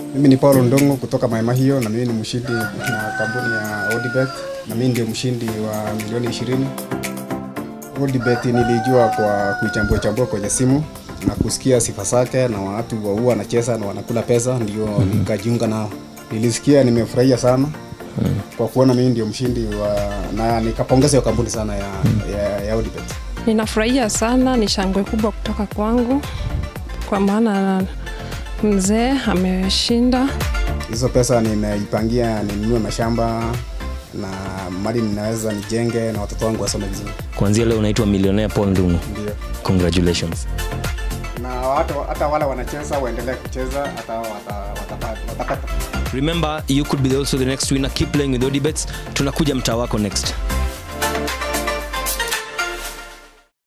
Mimi ni Paul Ndongo kutoka Maema hiyo, na mimi ni mshindi na kampuni ya Odibet, na mimi ndio mshindi wa milioni ishirini. Odibet nilijua kwa kuichambua chambua kwenye simu na kusikia sifa zake na watu wa huwa wanacheza na wanakula pesa, ndio nikajiunga nao. Nilisikia nimefurahia sana kwa kuona mimi ndio mshindi wa, na nikapongeza hiyo kampuni sana ya, ya, ya Odibet. Ninafurahia sana, ni shangwe kubwa kutoka kwangu kwa maana mzee ameshinda. Hizo pesa nimeipangia ninunue mashamba na mali ninaweza nijenge na watoto wangu wasome vizuri. kuanzia leo unaitwa millionaire paul ndungu Ndio. congratulations Na hata, hata wale wanacheza waendelee kucheza hata wata- watapata. watapata. remember you could be also the next winner keep playing with odibets tunakuja mtaa wako next